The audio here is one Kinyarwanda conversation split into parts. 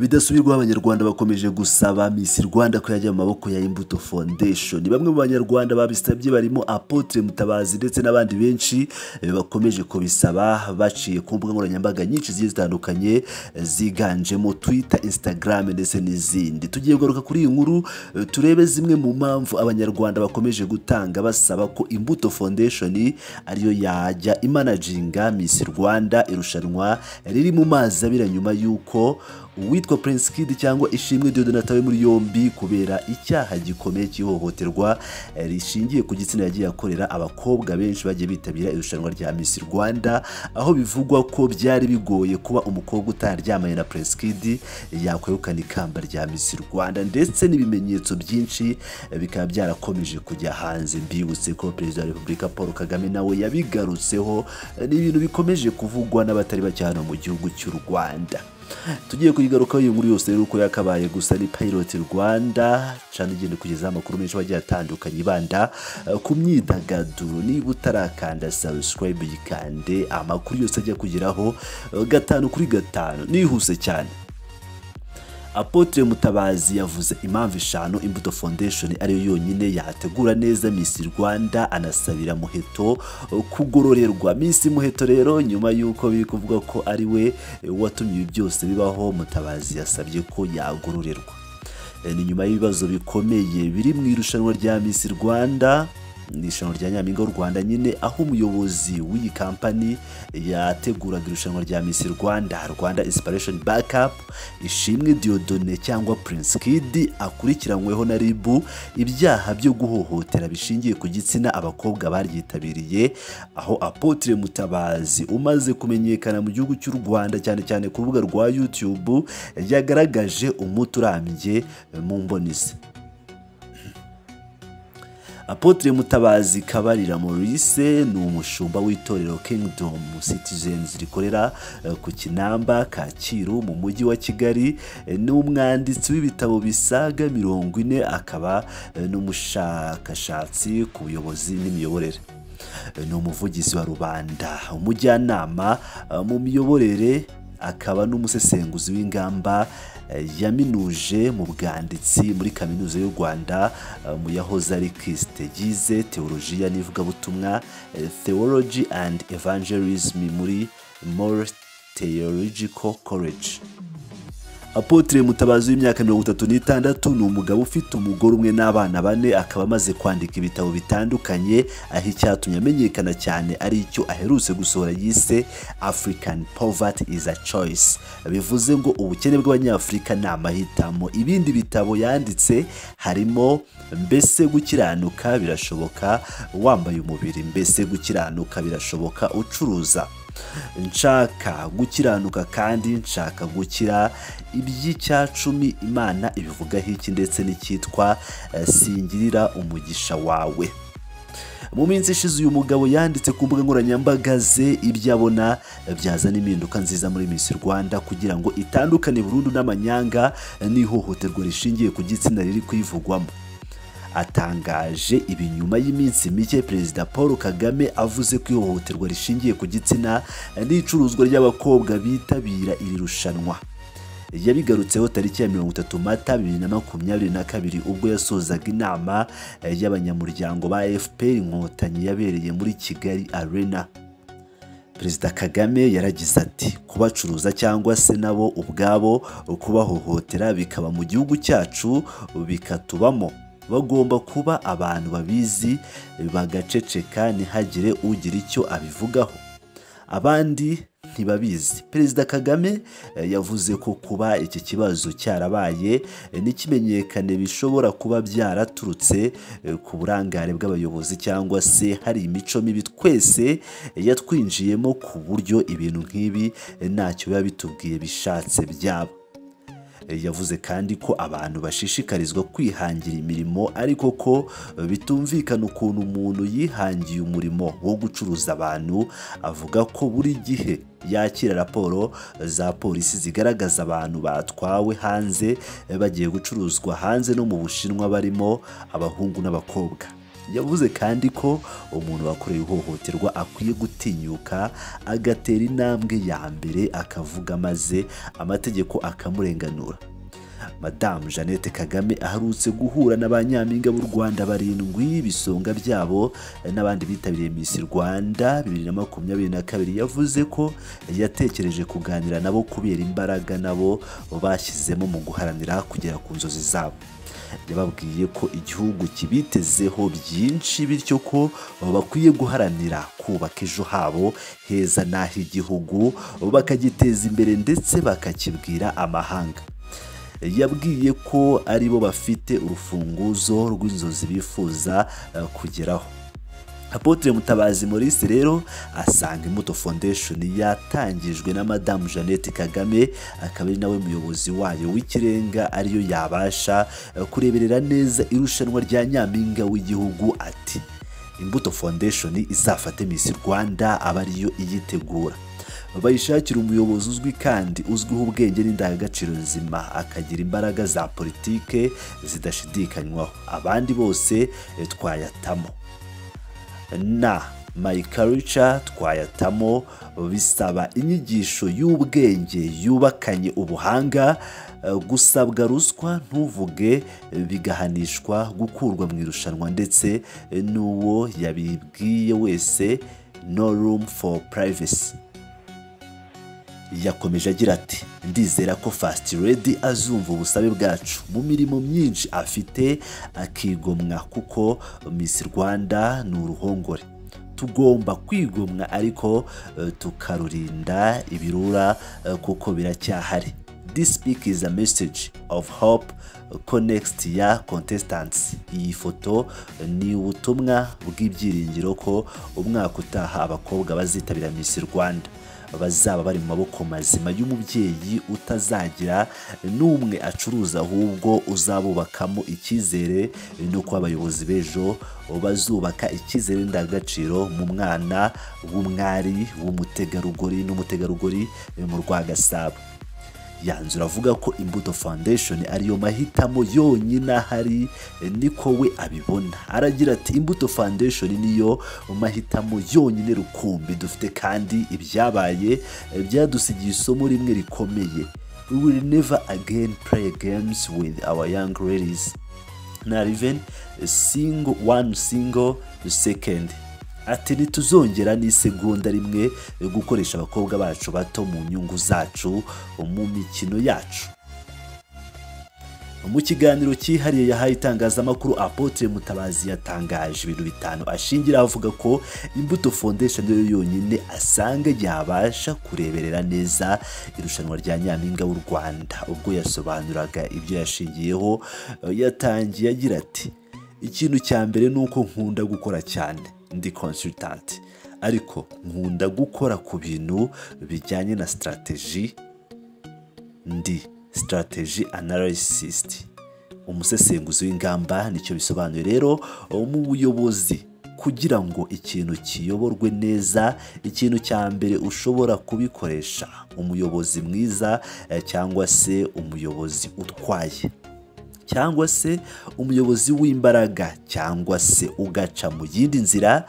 bidasubirwaho abanyarwanda bakomeje gusaba Miss Rwanda ko yajya mu maboko ya Imbuto Foundation bamwe mu banyarwanda babisabye barimo Apotre Mutabazi ndetse n'abandi benshi eh, bakomeje kubisaba baciye ku mbuga nkoranyambaga nyinshi zigiye zitandukanye eh, ziganjemo Twitter Instagram ndetse n'izindi tugiye kugaruka kuri iyi nkuru eh, turebe zimwe mu mpamvu abanyarwanda bakomeje gutanga basaba ko Imbuto Foundation ariyo yajya imanaginga Miss Rwanda irushanwa riri mu mazi abira nyuma y'uko uwitwa Prince Kid cyangwa Ishimwe Diodone atawe muri yombi kubera icyaha gikomeye cy'ihohoterwa eh, rishingiye ku gitsina yagiye akorera abakobwa benshi bagiye bitabira irushanwa rya Miss Rwanda aho bivugwa ko byari bigoye kuba umukobwa utaryamanye na Prince Kid yakwegukana ikamba rya Miss Rwanda ndetse n'ibimenyetso byinshi eh, bikaba byarakomeje kujya hanze mbibutse ko Perezida wa Repubulika Paul Kagame nawe yabigarutseho eh, ni ibintu bikomeje kuvugwa n'abatari bake hano mu gihugu cy'u Rwanda tugiye kuyigarukaho iyo nkuru yose rero uko yakabaye gusa ni Pilot Rwanda cyane igenda kugezaho amakuru menshi agiye atandukanye ibanda eh, ku myidagaduro niba utarakanda subscribe yikande amakuru yose ajya kugeraho eh, gatanu kuri gatanu nihuse cyane Apotre Mutabazi yavuze impamvu eshanu Imbuto Foundation ariyo yonyine yategura neza Miss Rwanda anasabira Muheto kugororerwa. Miss Muheto rero nyuma y'uko biri kuvuga ko ari we watumye ibi byose bibaho, Mutabazi yasabye ko yagororerwa. E, Ni nyuma y'ibibazo bikomeye biri mu irushanwa rya Miss Rwanda ni irushanwa rya nyampinga w'u rwanda nyine aho umuyobozi w'iyi kampani yateguraga irushanwa rya Miss rwanda rwanda inspiration backup ishimwe diodone cyangwa prince kid akurikiranyweho na ribu ibyaha byo guhohotera bishingiye ku gitsina abakobwa baryitabiriye aho apotre mutabazi umaze kumenyekana mu gihugu cy'u rwanda cyane cyane ku rubuga rwa youtube yagaragaje umuti urambye mu mbonisi Apotre Mutabazi Kabarira Maurice ni umushumba w'itorero Kingdom Citizens rikorera eh, ku Kinamba Kacyiru mu mujyi wa Kigali eh, ni umwanditsi w'ibitabo bisaga mirongo ine akaba eh, n'umushakashatsi ku buyobozi n'imiyoborere Eh, ni umuvugizi wa rubanda umujyanama eh, mu miyoborere akaba n'umusesenguzi w'ingamba eh, yaminuje mu bwanditsi muri kaminuza y'u rwanda eh, mu yahoze ari kisite yize teolojiya n'ivugabutumwa eh, theology and evangelism muri more theological college apotre mutabazi w'imyaka mirongo itatu n'itandatu ni umugabo ufite umugore umwe n'abana bane akaba amaze kwandika ibitabo bitandukanye aho icyatumye amenyekana cyane ari icyo aherutse gusohora yise african poverty is a choice bivuze ngo ubukene bw'abanyafurika ni amahitamo ibindi bitabo yanditse harimo mbese gukiranuka birashoboka wambaye umubiri mbese gukiranuka birashoboka ucuruza nshaka gukiranuka kandi nshaka gukira iby'icyacumi imana ibivugaho iki ndetse n'icyitwa eh, singirira umugisha wawe mu minsi ishize uyu mugabo yanditse ku mbuga nkoranyambaga ze ibyo abona byazana impinduka nziza muri Miss Rwanda kugira ngo itandukane burundu n'amanyanga n'ihohoterwa rishingiye ku gitsina riri kuyivugwamo atangaje ibi nyuma y'iminsi mike perezida paul kagame avuze ko ihohoterwa rishingiye ku gitsina n'icuruzwa ry'abakobwa bitabira iri rushanwa yabigarutseho tariki ya mirongo itatu mata bibiri na makumyabiri na kabiri ubwo yasozaga inama y'abanyamuryango ba fpr inkotanyi yabereye muri kigali arena perezida kagame yaragize ati kubacuruza cyangwa se nabo ubwabo kubahohotera bikaba mu gihugu cyacu bikatubamo bagomba kuba abantu babizi bagaceceka ntihagire ugira icyo abivugaho abandi ntibabizi perezida kagame eh, yavuze ko kuba iki kibazo cyarabaye eh, n'ikimenyekane bishobora kuba byaraturutse eh, ku burangare bw'abayobozi cyangwa se hari imico mibi twese eh, yatwinjiyemo ku buryo ibintu nk'ibi eh, ntacyo biba bitubwiye bishatse byaba yavuze kandi ko abantu bashishikarizwa kwihangira imirimo ariko ko bitumvikana ukuntu umuntu yihangiye umurimo wo gucuruza abantu avuga ko buri gihe yakira raporo za polisi zigaragaza abantu batwawe hanze bagiye gucuruzwa hanze no mu bushinwa barimo abahungu n'abakobwa yavuze kandi ko umuntu wakorewe ihohoterwa akwiye gutinyuka agatera intambwe ya mbere akavuga maze amategeko akamurenganura madamu jeannette kagame aherutse guhura na ba nyampinga b'u rwanda barindwi ibisonga byabo n'abandi bitabiriye miss rwanda bibiri na makumyabiri na kabiri yavuze ko yatekereje kuganira nabo kubera imbaraga nabo bashyizemo mu guharanira kugera ku nzozi zabo yababwiye ko igihugu kibitezeho byinshi bityo ko bakwiye guharanira kubaka ejo habo heza n'ah'igihugu bakagiteza imbere ndetse bakakibwira amahanga yabwiye ko aribo bafite urufunguzo rw'inzozi bifuza kugeraho apotre mutabazi maurice rero asanga imbuto foundation yatangijwe na madamu jeannette kagame akaba ari nawe muyobozi wayo w'ikirenga ariyo yabasha kureberera neza irushanwa rya nyampinga w'igihugu ati imbuto foundation izafate miss rwanda aba ariyo iyitegura bayishakira umuyobozi uzwi kandi uzwiho ubwenge n'indangagaciro nzima akagira imbaraga za politike zidashidikanywaho abandi bose twayatamo na mayikarica twayatamo bisaba inyigisho y'ubwenge yubakanye ubuhanga gusabwa ruswa ntuvuge bigahanishwa gukurwa mu irushanwa ndetse n'uwo yabibwiye wese no room for privacy yakomeje agira ati ndizera ko fast redi azumva ubusabe bwacu mu mirimo myinshi afite akigomwa kuko miss rwanda ni uruhongore tugomba kwigomwa ariko tukarurinda ibirura kuko biracyahari this speak is a message of hope ko next ya contestants iyi foto ni ubutumwa bw'ibyiringiro ko umwaka utaha abakobwa bazitabira miss rwanda bazaba bari mu maboko mazima y'umubyeyi utazagira n'umwe acuruza ahubwo uzabubakamo icyizere nuko abayobozi b'ejo bazubaka icyizere ndangagaciro mu mwana w'umwari w'umutegarugori n'umutegarugori mu Rwagasabo yanzura avuga ko imbuto foundation ariyo mahitamo yonyine ahari niko we abibona aragira ati imbuto foundation niyo mahitamo yonyine rukumbi dufite kandi ibyabaye byadusigiye isomo rimwe rikomeye we will never again play games with our young ladies not even a single one single second ati ntituzongera n'isegonda rimwe gukoresha abakobwa bacu bato mu nyungu zacu mu mikino yacu mu kiganiro cyihariye yahaye itangazamakuru apotre mutabazi yatangaje ibintu bitanu ashingira avuga ko imbuto foundation yo yonyine asanga yabasha kureberera neza irushanwa rya nyampinga w'u rwanda ubwo yasobanuraga ibyo yashingiyeho yatangiye agira ati ikintu cya mbere ni uko nkunda gukora cyane ndi consultant ariko nkunda gukora ku bintu bijyanye na strategy ndi strategy analyst umusesenguzi w'ingamba nicyo bisobanuye rero mu buyobozi kugira ngo ikintu kiyoborwe neza ikintu cya mbere ushobora kubikoresha umuyobozi mwiza cyangwa se umuyobozi utwaye cyangwa se umuyobozi w'imbaraga cyangwa se ugaca mu yindi nzira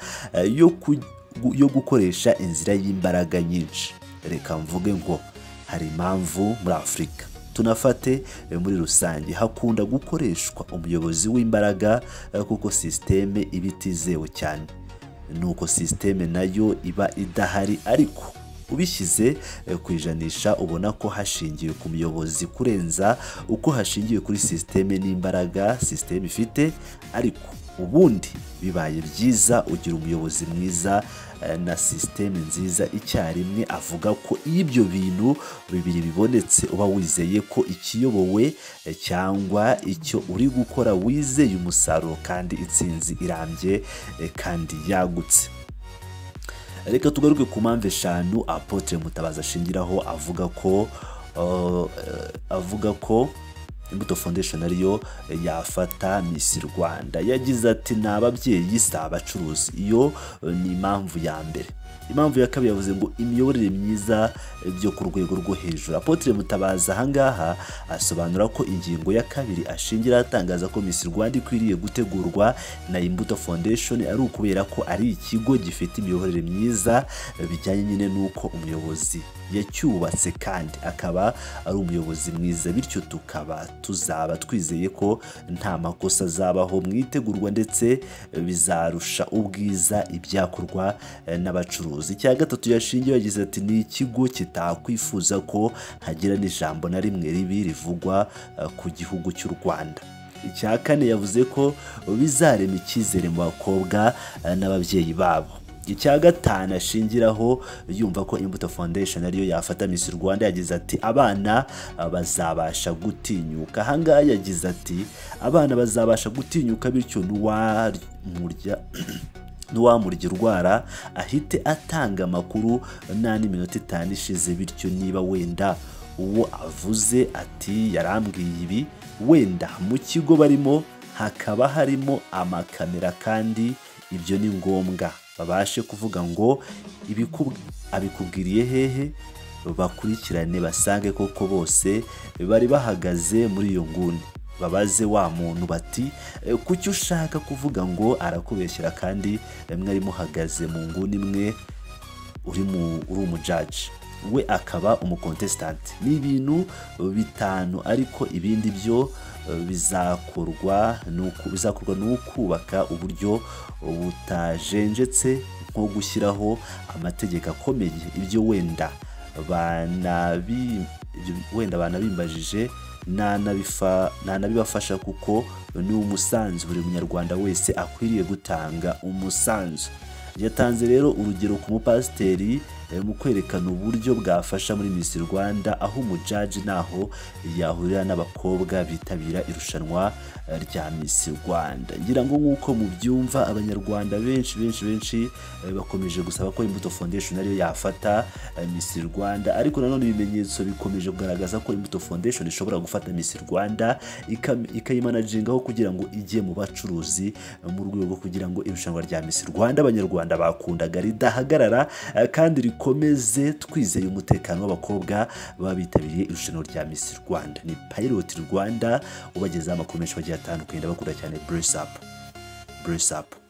yo gukoresha inzira y'imbaraga nyinshi reka mvuge ngo hari impamvu muri afurika tunafate muri rusange hakunda gukoreshwa umuyobozi w'imbaraga kuko sisiteme iba itizewe cyane ni uko sisiteme nayo iba idahari ariko ubishyize ku ijanisha ubona ko hashingiwe ku muyobozi kurenza uko hashingiwe kuri sisiteme n'imbaraga sisiteme ifite ariko ubundi bibaye byiza ugira umuyobozi mwiza na sisiteme nziza icyarimwe avuga ko iyo ibyo bintu bibiri bibonetse uba wizeye ko ikiyobowe cyangwa icyo uri gukora wizeye umusaruro kandi intsinzi irambye kandi yagutse reka tugaruke ku mpamvu eshanu apotre mutabazi ashingiraho avuga ko avuga ko imbuto foundation ariyo yafata miss rwanda yagize ati ni ababyeyi si abacuruzi iyo ni impamvu ya mbere impamvu ya kabiri yavuze ngo imiyoborere myiza byo ku rwego rwo hejuru apotre mutabazi ahangaha asobanura ko ingingo ya kabiri ashingira atangaza ko miss rwanda ikwiriye gutegurwa na imbuto foundation ari ukubera ko ari ikigo gifite imiyoborere myiza bijyanye nyine n'uko umuyobozi yacyubatse kandi akaba ari umuyobozi mwiza bityo tukaba tuzaba twizeye ko nta makosa azabaho mu itegurwa ndetse bizarusha ubwiza ibyakorwa eh, n'abacuruzi ubucuruzi icya gatatu yashingiye yagize ati ni ikigo kitakwifuza ko hagira n'ijambo na rimwe ribi rivugwa eh, ku gihugu cy'u rwanda icya kane yavuze ko bizarema icyizere mu bakobwa eh, n'ababyeyi babo icya gatanu ashingiraho yumva ko imbuto foundation ariyo yafata miss rwanda yagize ati abana eh, bazabasha gutinyuka ahangaha yagize ati abana bazabasha gutinyuka bityo n'uwamurya n'uwamurya urwara ahite atanga amakuru nta n'iminota itanu ishize bityo niba wenda uwo avuze ati yarambwiye ibi wenda mu kigo barimo hakaba harimo amakamera kandi ibyo ni ngombwa babashe kuvuga ngo ibiku- abikubwiriye hehe bakurikirane basange koko bose bari bahagaze muri iyo nguni babaze wa muntu bati "E, kuki ushaka kuvuga ngo arakubeshyera kandi mwari muhagaze mu nguni imwe uri mu- uri umujaji we akaba umukontesitanti ni ibintu bitanu ariko ibindi byo eh, bizakorwa n'uku- bizakorwa n'ukubaka uburyo butajenjetse nko gushyiraho amategeko akomeye ibyo wenda banabi ibyo wenda banabimbajije nanabifa- nanabibafasha kuko ni umusanzu buri munyarwanda wese akwiriye gutanga umusanzu yatanze rero urugero ku mupasiteri eh, mu kwerekana uburyo bwafasha muri Miss Rwanda aho umujaji naho yahurira n'abakobwa bitabira irushanwa eh, rya Miss Rwanda ngira ngo nk'uko mubyumva abanyarwanda benshi benshi benshi eh, bakomeje gusaba ko Imbuto Foundation ariyo yafata eh, Miss Rwanda ariko nanone ibimenyetso bikomeje kugaragaza ko Imbuto Foundation ishobora gufata Miss Rwanda ikam- ikayimanagingaho kugira ngo ijye mu bacuruzi eh, mu rwego rwo kugira ngo irushanwa rya Miss Rwanda abanyarwanda bakundaga ridahagarara eh, kandi rikomeze twizeye umutekano w'abakobwa babitabiriye irushanwa rya Miss Rwanda ni Pilot Rwanda ubagezaho amakuru menshi bagiye atandukanye ndabakunda cyane Brace Up Brace Up